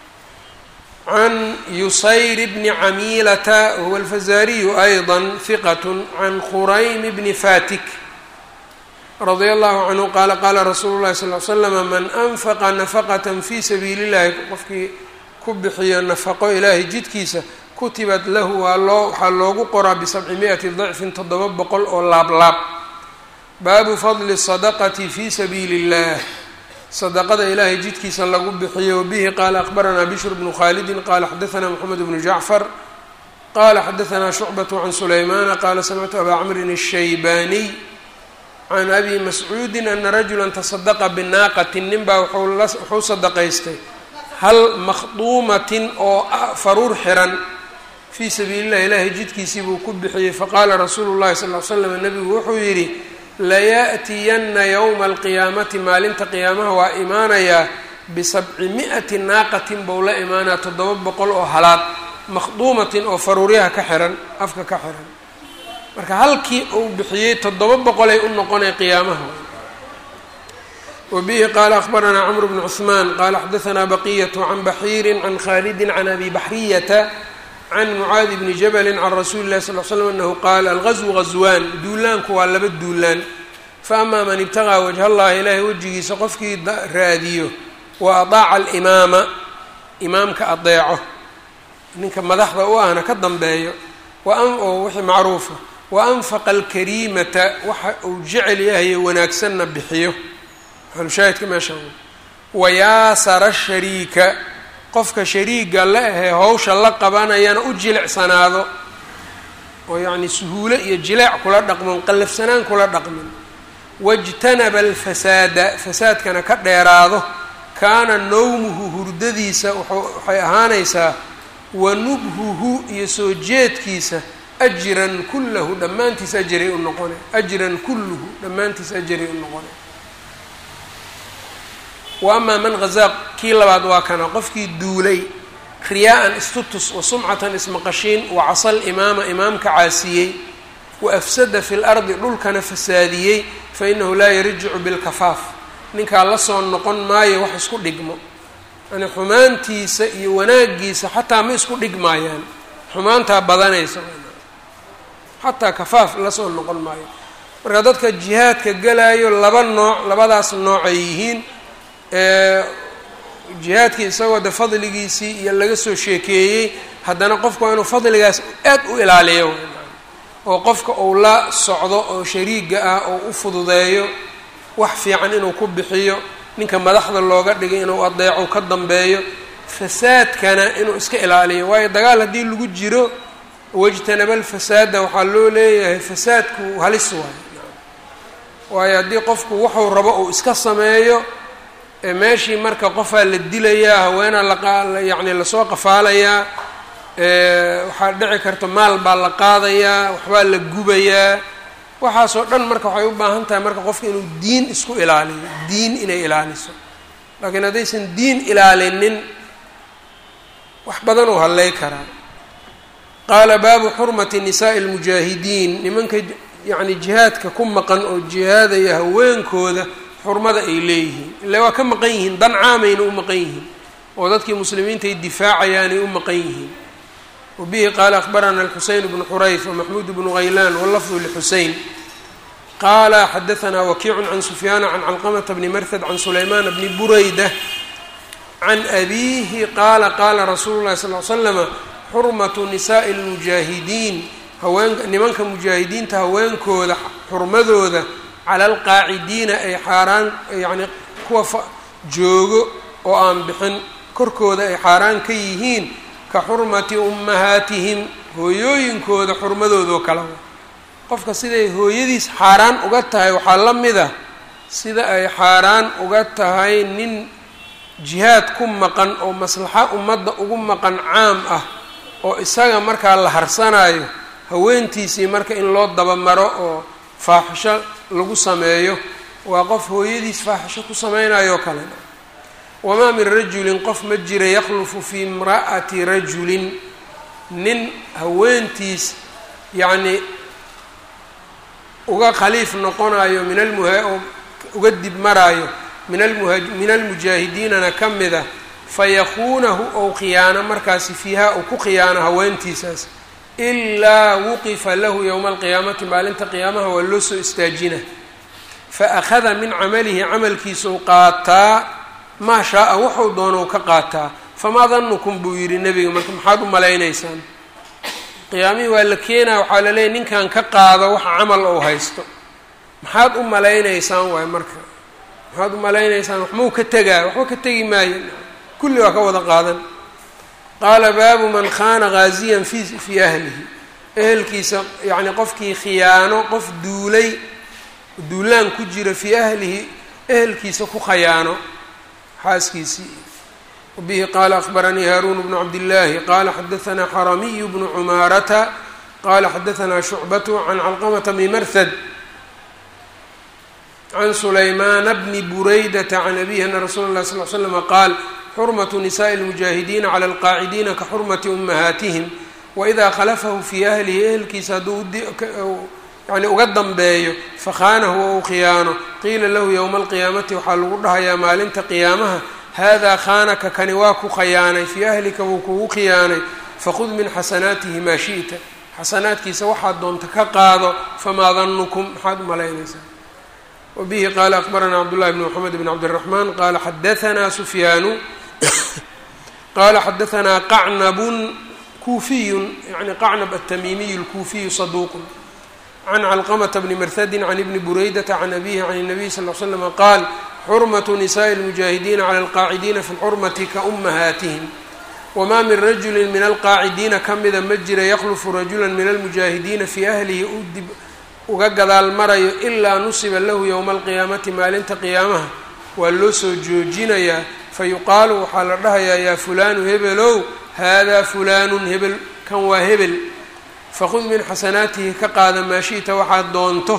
can yusayr bni camiilata huwa alfazariyu ayضa hiqat can khuraym bni fatik radia allahu canhu qaala qaala rasuulu llahi sal l slama man anfaqa nafaqat fi sabiili llahi qofkii ku bixiyo nafaqo ilaahay jidkiisa kutibat lahu waa loo waxaa loogu qoraa bisabci mi-ati dicfin toddoba boqol oo laablaab baabu fadli sadaqati fi sabiili اllah sadaqada ilaahay jidkiisa lagu bixiyo bihi qaala akbaranaa bishr bnu khaalidin qaala xadaanaa moxamed bnu jacfar qaala xadaanaa shucbat can sulaymana qaala samictu abaa camrin الshaybaaniy can abi mascuudi ana rajula tasadaqa binaaqatin nin baa wuxuu sadaqaystay hal makhduumatin oo faruur xiran fii sabiili llahi ilaahay jidkiisii buu ku bixiyey faqaala rasuulu llahi sal l slam nabigu wuxuu yidhi layaأtiyanna yowma alqiyaamati maalinta qiyaamaha waa imaanayaa bisabci mi-ati naaqatin bou la imaanaya toddoba boqol oo halaad makhduumatin oo faruuryaha ka xiran afka ka xiran marka halkii uu bixiyey toddoba boqolay u noqonay qiyaamaha wabihi qaala akbaranaa cmr bnu cثmaan qaala xadaanaa baqiyat can baxiiri can khalidi can abi baxriyata can mucaadi bni jabali can rasuuli lahi sal l slm anahu qaala algazwu gazwaan duulaanku waa laba duulaan faama man ibtaqaa wajha allahi ilaahay wejigiisa qofkii raadiyo wa adaaca alimaama imaamka adeeco ninka madaxda u ahna ka dambeeyo oo wixii macruufa wa anfaqa alkariimata waxa uu jecel yahaye wanaagsanna bixiyo xalushaahidka meesha wayaasara shariika qofka shariiga la ahee hawsha la qabanayana u jilicsanaado oo yacni suhuulo iyo jileec kula dhaqmin qallafsanaan kula dhaqmin wajtanaba alfasaada fasaadkana ka dheeraado kaana nowmuhu hurdadiisa waxay ahaanaysaa wa nubhuhu iyo soo jeedkiisa ajran kullahu dhammaantiis ajaray u noqona ajran kulluhu dhammaantiis ajaray u noqona wa amaa man hazaa kii labaad waa kana qofkii duulay riyaa-an istutus wa sumcatan ismaqashiin wa casal imaama imaamka caasiyey wa afsada fi lardi dhulkana fasaadiyey fa inahu laa yarjicu bilkafaaf ninkaa la soo noqon maayo wax isku dhigmo yani xumaantiisa iyo wanaagiisa xataa ma isku dhigmaayaan xumaantaa badanaysa xataa kafaaf lasoo noqon maayo marka dadka jihaadka galayo laba nooc labadaas noocay yihiin jihaadkii isagoo de fadligiisii iyo laga soo sheekeeyey haddana qofku waa inuu fadligaas aad u ilaaliyo oo qofka uu la socdo oo shariiga ah oo u fududeeyo wax fiican inuu ku bixiyo ninka madaxda looga dhigay inuu adeeco ka dambeeyo fasaadkana inuu iska ilaaliyo waayo dagaal haddii lagu jiro wajtanaba alfasaada waxaa loo leeyahay fasaadku halis waayo waayo haddii qofku wuxuu rabo uu iska sameeyo meeshii marka qofaa la dilayaa haweenaa la yacni lasoo qafaalayaa waxaa dhici karta maal baa la qaadayaa waxbaa la gubayaa waxaasoo dhan marka waxay u baahan tahay marka qofka inuu diin isku ilaaliyo diin inay ilaaliso laakiin haddaysan diin ilaalinin wax badan uu hallay karaa qaala baabu xurmati nisaa'i almujaahidiin nimanka yacni jihaadka ku maqan oo jihaadaya haweenkooda xurmada ay leeyihiin ille waa ka maqan yihiin dan caamayna u maqan yihiin oo dadkii muslimiinta ay difaacayaanay u maqan yihiin wabihi qaala akhbarana alxuseyn bnu xurayf wamaxmuud bnu haylaan wallafdu lixuseyn qaala xadaanaa wakiicun can sufyaana can calqamata bni marhad can sulaymaana bni burayda can abiihi qaala qaala rasuulu llahi sal l slama xurmatu nisaa'i lmujaahidiin haween nimanka mujaahidiinta haweenkooda xurmadooda cala alqaacidiina ay xaaraan yacni kuwa joogo oo aan bixin korkooda ay xaaraan ka yihiin ka xurmati ummahaatihim hooyooyinkooda xurmadoodoo kale qofka siday hooyadiis xaaraan uga tahay waxaa la mid a sida ay xaaraan uga tahay nin jihaad ku maqan oo maslaxa ummadda ugu maqan caam ah oo isaga markaa la harsanayo haweentiisii marka in loo dabamaro oo faaxisho lagu sameeyo waa qof hooyadiis faaxisho ku sameynayoo kale wamaa min rajulin qof ma jira yakhlufu fii imra'ati rajulin nin haweentiis yacnii uga khaliif noqonayo min almuha uga dib maraayo min almuha min almujaahidiinana ka mida fayakuunahu ou khiyaano markaasi fiiha uu ku khiyaano haweentiisaas ilaa wuqifa lahu yowma alqiyaamati maalinta qiyaamaha waa loo soo istaajina fa akhada min camalihi camalkiisau qaataa maa shaa-a wuxuu doonou ka qaataa famaa danukum buu yidhi nebiga marka maxaad u malaynaysaan qiyaamihii waa la keenaa waxaa la leeyahy ninkan ka qaado waxa camal ou haysto maxaad u malaynaysaan waay marka maxaad u malaynaysaan waxmau ka tegaa waxba ka tegi maayo kulli waa ka wada qaadan qaala baabu man khaana ghaasiyan fi fii ahlihi ehelkiisa yacni qofkii khiyaano qof duulay duulaan ku jira fii ahlihi ehelkiisa ku khayaano xaaskiisii wabihi qaala akhbaranii haaruun bnu cabdillaahi qaala xadahanaa xaramiyu bnu cumaarata qaala xadahanaa shucbatu can calqamata bni marhad can sulaymaana bni buraydata can abihi ana rasuula اllahi sal l slama qaal xurmatu nisaءi اlmujaahidiina cala alqaacidiina ka xurmati ummahaatihim waidaa khalafahu fii ahlihi ehelkiisa hadduu yani uga dambeeyo fakhaanahu ou khiyaano qiila lahu yowma alqiyaamati waxaa lagu dhahayaa maalinta qiyaamaha haadaa khaanaka kani waa ku khayaanay fii ahlika wuu kugu khiyaanay fakhud min xasanaatihi maa shi'ta xasanaadkiisa waxaad doonta ka qaado famaa danukum maxaad u malaynaysaa wabihi qaala akbaranaa cabdullahi bn mxamed bn cabdiraxmaan qaala xadaanaa sufyaanu qaala xadaanaa qacnabun kuufiyun yani qacnab atamiimiyu lkuufiyu saduuqun can calqamata bni marhadin can ibni buraydata can abihi can الnabiy sal l slama qaal xurmatu nisaءi اlmujaahidiina cala alqaacidiina fi lxurmati ka umahaatihim wamaa min rajuli min alqaacidiina ka mida ma jira yaklufu rajula min almujaahidiina fii ahlihi u dib uga gadaal marayo ilaa nusiba lahu yowma alqiyaamati maalinta qiyaamaha waa loo soo joojinayaa fayuqaalu waxaa la dhahayaa yaa fulaanu hebelow haadaa fulaanun hebel kan waa hebel fakhud min xasanaatihi ka qaada maa shi'ta waxaad doonto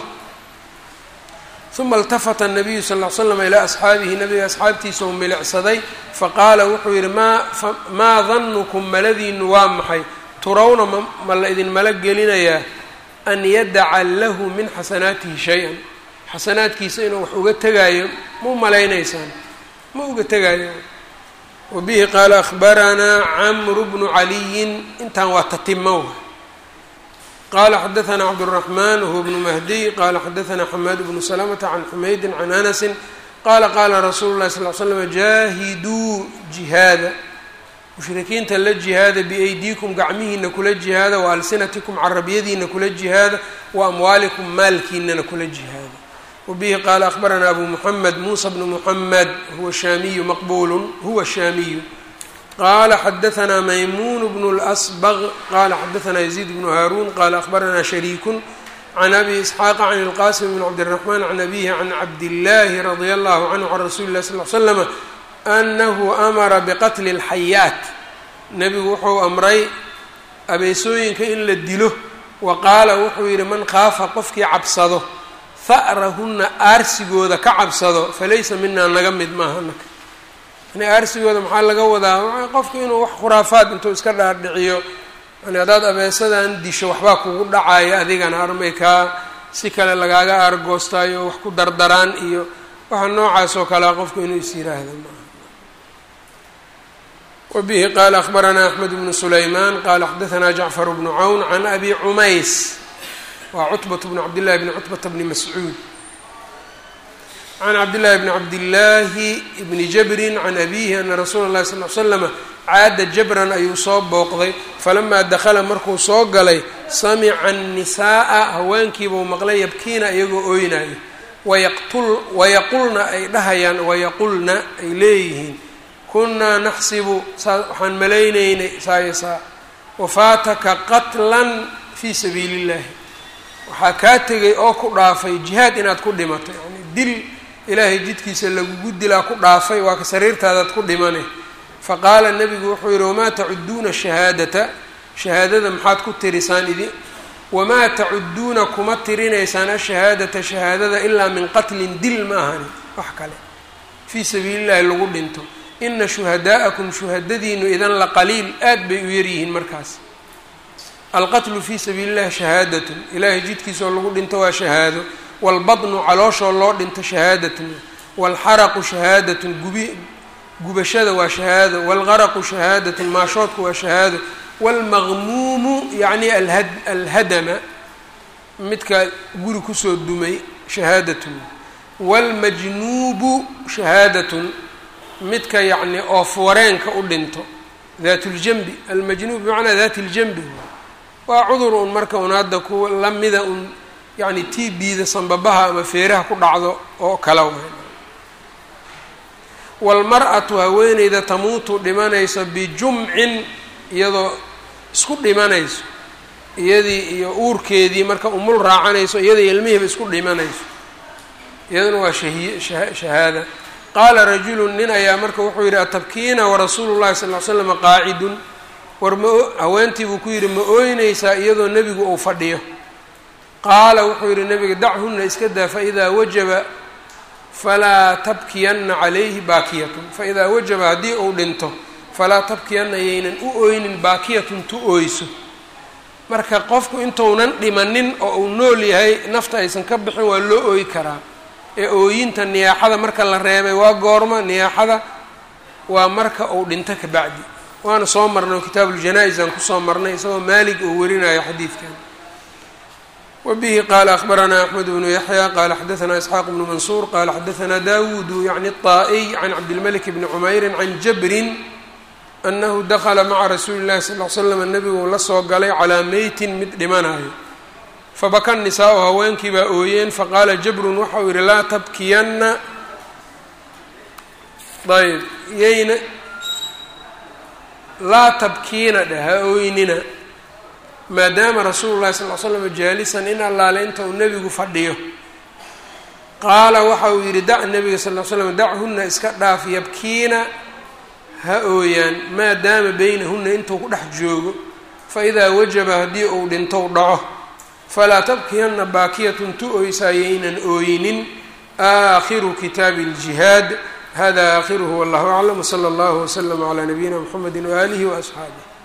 uma اltafata الnabiyu sal ll slam ilaa asxaabihi nabiga asxaabtiisa u milicsaday faqaala wuxuu yidhi maa maa danukum maladiinu waa maxay turawna ma la idin mala gelinayaa an yadaca lahu min xasanaatihi shay-an xasanaadkiisa inuu wax uga tegaayo ma u malaynaysaan ma uga tegaayo wabihi qaala akhbaranaa camru bnu caliyin intan waa tatimow qala xadaثna cabdالرaحman whuwa bnu mahdiy qala xadaثna xamaad bnu slmta can xumaydi can anasi qala qala rasuulu اlahi sal ly slm jaahiduu jihaada mushrikiinta la jihaada biaydiikum gacmihiina kula jihaada waalsinatikum carabyadiina kula jihaada waamwaalikum maalkiinana kula jihaada wabihi qaala akhbarana abu muxamed muusa bnu muxamed huwa shaamiyu maqbulu huwa shaamiyu qala xadaثna maymun bn اlأsbغ qala xadaثna يزيid bn haarun qala akhbarana shariiku can abi isxaaqa can اlqasim bn cabdالرaحman can abihi can cabdillaahi radي allahu canhu can rasuli اlah sl l slm anahu amara bqatli اlxayaat nebigu wuxuu amray abeesooyinka in la dilo wa qaala wuxuu yihi man khaafa qofkii cabsado ha'rahuna aarsigooda ka cabsado falaysa mina naga mid maaha naka yani aarsigooda maxaa laga wadaa qofku inuu wax khuraafaad intuu iska dhaadhiciyo yani haddaad abeesadan disho waxbaa kugu dhacayo adigana armay kaa si kale lagaaga aargoostaayo wax ku dardaraan iyo waxa noocaas oo kalea qofku inuu is yiraahdo maaha wabihi qaala akhbaranaa axmed bnu sulaymaan qaala xadaثna jacfar bnu cawn can abi cumays waa cutbat bnu cabdillahi bni cutbata bni mascuud can cabdillahi bni cabdillaahi bni jabrin can abihi ana rasuula اllahi sal l slama caada jabran ayuu soo booqday falamaa dakhala markuu soo galay samica annisaaa haweenkiibuu maqlay yabkiina iyagoo ooynayo wayaqtul wayaqulna ay dhahayaan wayaqulna ay leeyihiin kunnaa naxsibu saa waxaan malaynaynay saaya saa wafaataka qatlan fii sabiili illahi waxaa kaa tegay oo ku dhaafay jihaad inaad ku dhimato yani dil ilaahay jidkiisa lagugu dilaa ku dhaafay waa ka sariirtaadaad ku dhimane faqaala nebigu wuxuu yihi wamaa tacuduuna shahaadata shahaadada maxaad ku tirisaan idi wamaa tacuduuna kuma tirinaysaan ashahaadata shahaadada ilaa min qatlin dil ma ahani wax kale fii sabiili llahi lagu dhinto ina shuhadaa'akum shuhadadiinu idan la qaliil aad bay u yaryihiin markaas alqatlu fii sabiili llahi shahaadatun ilaahay jidkiisoo lagu dhinto waa shahaado waalbadnu calooshoo loo dhinto shahaadatun waalxaraqu shahaadatun gubi gubashada waa shahaado waalgaraqu shahaadatun maashoodku waa shahaado waalmaqmuumu yacni alhad alhadama midka guri kusoo dumay shahaadatun waalmajnuubu shahaadatun midka yacni oof wareenka u dhinto daat ljambi almajnuub bimacnaa daati ljambi waa cudur un marka un hadda ku lamida un yacni tii biida sanbabaha ama feeraha ku dhacdo oo kala waay waalmar-atu haweeneyda tamuutu dhimanayso bijumcin iyadoo isku dhimanayso iyadii iyo uurkeedii marka umul raacanayso iyadii ilmihiiba isku dhimanayso iyaduna waa shahiy shahaada qaala rajulu nin ayaa marka wuxuu yidhi atabkiina warasuulu llahi sal ly slam qaacidun war ma haweentii buu ku yidhi ma ooynaysaa iyadoo nebigu uu fadhiyo qaala wuxuu yidhi nebiga dachunna iska daa faidaa wajaba falaa tabkiyanna calayhi baakiyatun faidaa wajaba haddii uu dhinto falaa tabkiyanna yaynan u ooynin baakiyatun tu ooyso marka qofku intuunan dhimanin oo uu nool yahay nafta aysan ka bixin waa loo ooyi karaa ee ooyinta niyaaxada marka la reebay waa goorma niyaaxada waa marka uu dhinto ka bacdi waana soo marnay oo kitaabuuljanaa-is aan kusoo marnay isagoo maalig uu warinayo xadiidkan wbihi qala akhbaranaa axmed bnu yaxya qala xadaanaa isxaaq bnu mansuur qala xadaanaa dawudu yacni الطaa'iy can cabdilmalik bni cumeyri can jabrin anahu dakla maca rasuuli اllahi sal l slam nebigu la soo galay calaa meytin mid dhimanayo fabaka nisaa-u haweenkii baa ooyeen faqaala jabrun waxa uu yihi laa tabkiyanna ayb yayna laa tabkiina dheh ha ooynina maadaama rasuulu llahi sal l slam jaalisan in allaale inta uu nebigu fadhiyo qaala waxa uu yidhi dac nebiga sal l slam dachunna iska dhaaf yabkiina ha ooyaan maadaama beynahunna intuu ku dhex joogo fa idaa wajaba haddii uu dhintou dhaco falaa tabkiyanna baakiyatun tu oysaayaynan ooyinin aakhiru kitaabi اljihaad hada aakhiruhu wallahu aclam wsala allahu wslama calaa nabiyina mxamedi waaalihi waasxaabih